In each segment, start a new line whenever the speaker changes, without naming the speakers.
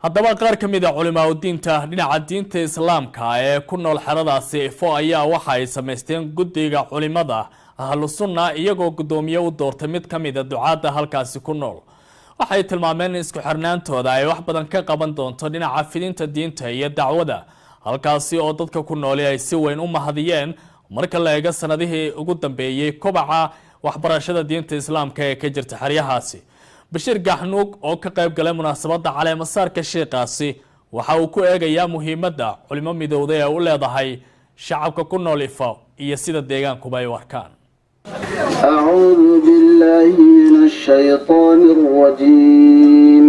haddaba qaar ka mid a culimaa udiinta dhinaca diinta islaamka ee ku nool xeradaasi ifo ayaa waxa ay samaysteen guddiga culimada ahlu sunna iyagoo guddoomiye u doortay mid ka mid a ducaadda halkaasi ku nool waxay tilmaameen in isku xirnaantooda ay wax badan ka qaban doonto dhinaca fidinta diinta iyo dacwada halkaasi oo dadka ku nooli ay si weyn u mahadiyeen marka la eego sanadihii ugu dambeeyey kobaca waxbarashada diinta islaamka ee ka jirta xeryahaasi bashiir gaxnuug oo ka qayb galay munaasabadda caleemasaarka sheikaasi waxa uu ku eegayaa muhiimadda culimo midowda ee u leedahay shacabka ku nool ifo iyo sida deegaankuba ay u arkaan
أعوذ بالله من الشيطان الرجيم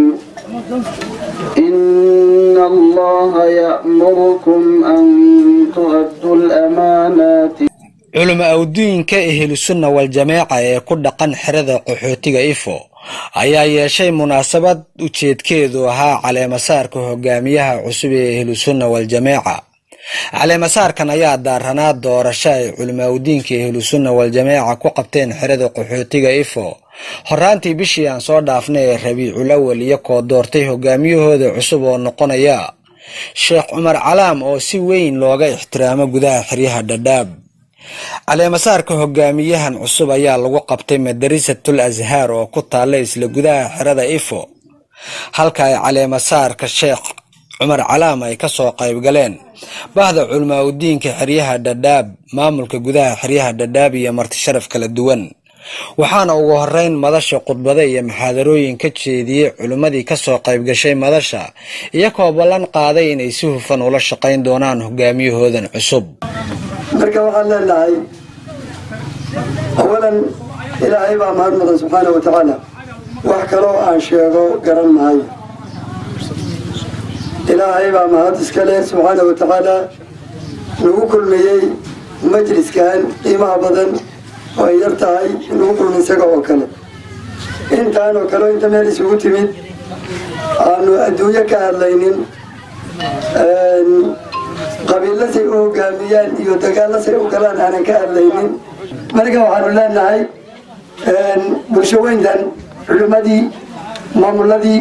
إن الله يأمركم أن تؤدوا الأمانات
culimo awduuyinka ehlusunna wal-jameeca ee ku dhaqan xerada qaxootiga ifo ayaa yeeshay munaasabad ujeedkeedu ahaa caleemasaarka hogaamiyaha cusub ee ehlusunna wal-jameeca caleemasaarkan ayaa daaranaa doorasho ay culimaawdiinka ehlusunna wal-jameeca ku qabteen xerada qaxootiga ifo horaantii bishii aan soo dhaafnay ee rabiicul awal iyo koo doortay hogaamiyahooda cusub oo noqonaya sheekh cumar calaam oo si weyn looga ixtiraamo gudaha xeryaha dhadhaab caleemasaarka hogaamiyahan cusub ayaa lagu qabtay madarisatul azhaar oo ku taalla isla gudaha xerada ifo halka ay caleemasaarka sheekh cumar calaam ay kasoo qayb galeen bahda culamaa udiinka xeryaha dhadhaab maamulka gudaha xeryaha dhadhaab iyo marti sharaf kala duwan waxaana ugu horeyn madasha khudbada iyo maxaadarooyin ka jeediyey culimmadii kasoo qayb gashay madasha iyakoo ballan qaaday inay si hufan ula shaqayn doonaan hogaamiyahoodan cusub
marka waxaan leenahay awalan ilaahay baa mahad mudan subxaana wa tacaala wax kaloo aan sheego garan maayo ilaahay baa mahad iska leh subxaana wa tacaala nagu kulmiyey majliskan qiimaha badan oo ay yar tahay nagu kulmi isaga oo kale intaan oo kale inta meel isugu timid aanu adduunyo ka hadlaynin qabiilasay u hogaamiyaan iyo dagaalasay u galaan aanan ka hadlaynin marka waxaanu leenahay bulsho weyntan culimmadii maamuladii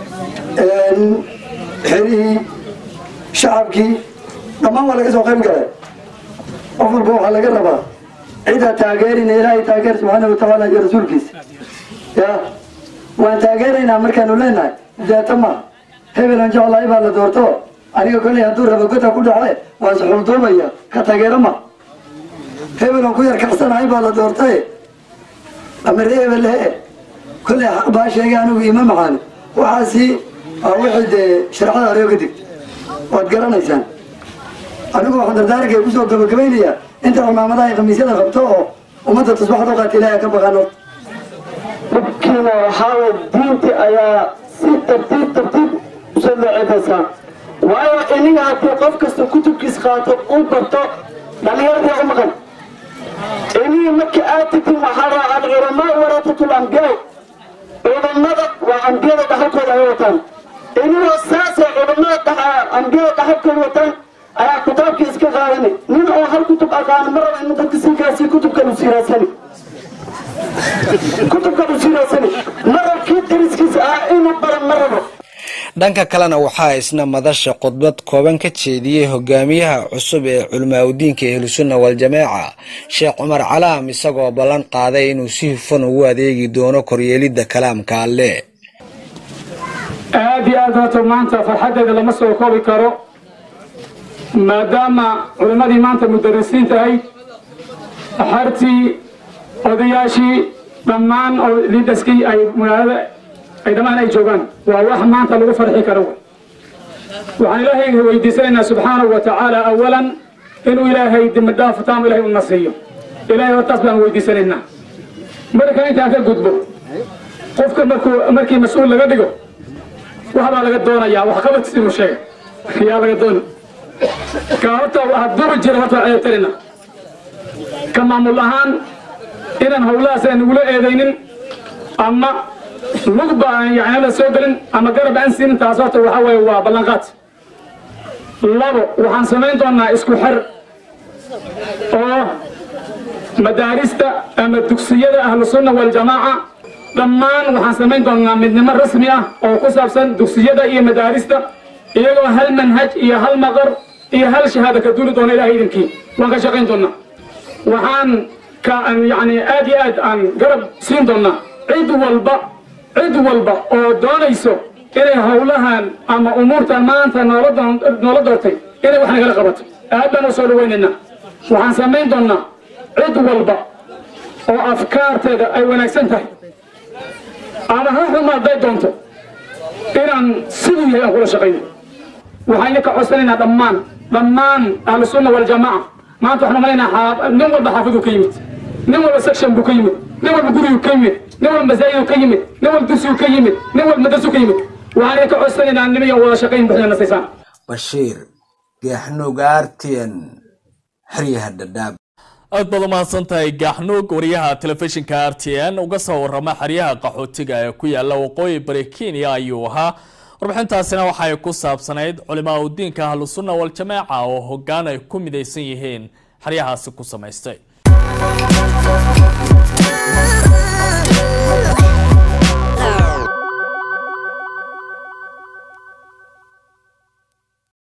xerihii shacabkii dhammaan waa laga soo qayb galay qof walba waxaa laga rabaa cidaa taageerina ilaahay taageer subxaana wa tacaala iyo rasuulkiisa ya waan taageeraynaa markaanu leenahay deeta ma hebelan jeclahay baa la doorto aniga koley hadduu rabo gota ku dhace waan suxulduubaya ka taageero ma hebelan ku yar kacsanahay baa la doortaye amare hebel he koley xaq baa sheegay anigu ima maxaani waxaasi waa wixii dee shareecada hore oga digta waad garanaysaan anigu waxaan dardaaranka kusoo gabagabaynayaa inta cimaamadaha ay khamiisyada qabto oo ummadda tusbaxda u qaata ilahay ka baqaan horta dhibkiina waxaawa diinti ayaa si tartiib tartiib usoo leecifaysaa waayo iniga haddii qof kasta kutubkiis qaato uu barto dhallinyaradii u maqan inigi marka aad tagtin waxaa raa alculamaa waratatul ambiyaa culammada waa ambiyada dhaxalkooda ay wataan inigoo saasay culammada ambiyada dhaxalkooda wataan ayaa kitaabkii iska qaadani nin oo hal kutub aqaano ma raba inu dadka sinkaasi kutubkan u siiraasani kutubkan u siiraasani ma rab kii dariskiisa ah inuu baran ma rabo
dhanka kalena waxaa isna madasha khudbad kooban ka jeediyey hogaamiyaha cusub ee culimaaudiinka ehlusunna wal-jameeca sheekh cumar calaam isagoo ballan qaaday inuu si hufan ugu adeegi doono koryeelidda kalaamka alle
aad iyo aad horta maanta farxaddeeda lama soo koobi karo maadaama culimmadii maanta mudarisiin tahay axartii odayaashii dhammaan oo liidhaskii ay magaalada ay dhammaan ay joogaan waa wax maanta lagu farxi karo waxaan ilaahay weydiisanaynaa subxaanahu wa tacaala awalan inuu ilaahay dembidhaaf taam ilahay una siiyo ilahay hortaas baan weydiisanaynaa marka intaan ka gudbo qofka markuu markii mas-uul laga dhigo wax baa laga doonayaa wax qabadkiis inuu sheega yaa laga dooni ka horta waxa duri jira horta waa ceebtarina ka maamul ahaan inaan howlahaas aan nagula eedaynin ama lugba aan yani la soo gelin ama garab aan siinin taas horta waxa weeye waa ballanqaad labo waxaan samayn doonaa isku xer oo madaarista ama dugsiyada ahlu sunna waljamaaca dhammaan waxaan samayn doonnaa midnimo rasmi ah oo ku saabsan dugsiyada iyo madaarista iyagoo hal manhaj iyo hal maqar iyo hal shahaada ka duuli doona ilahay idinkii waan ka shaqayn doonnaa waxaan ka yacni aad iyo aad aan garab siin doonnaa cid walba cid walba oo doonayso inay howlahan ama umuurtan maanta noola doon- noola doortay inay wax nagala qabato aad baan u soo dhawaynaynaa waxaan samayn doonnaa cid walba oo afkaarteeda ay wanaagsan tahay ama ha xumaaday doonto inaan siduu yahay aan kula shaqayno waxayna ka codsanaynaa dhammaan dhammaan ahlu sunna waljamaaca maanta waxaan umalaynaa xaa- nin walba xaafiduu ka yimid nin walba section buu ka yimid nin walba guriguu ka yimid nin walba masaajiduu ka yimid nin walba dugsiguu ka yimid nin walba madrasuu ka yimid waxayna ka codsanaynaa nimayan wada shaqayn buxda nasaysaan
bashiir geexnuug artn xeryaha dhadhaab
aad baad umahadsan tahay gaaxnuug wariyaha telefishinka r t n uga soo warama xeryaha qaxootiga ee ku yaala waqooyi bari kenya ayuu ahaa warbixintaasina waxay ku saabsanayd culimaa udiinka ahlusunna waljamaaca oo hogaan ay ku midaysan yihiin xeryahaasi ku samaystay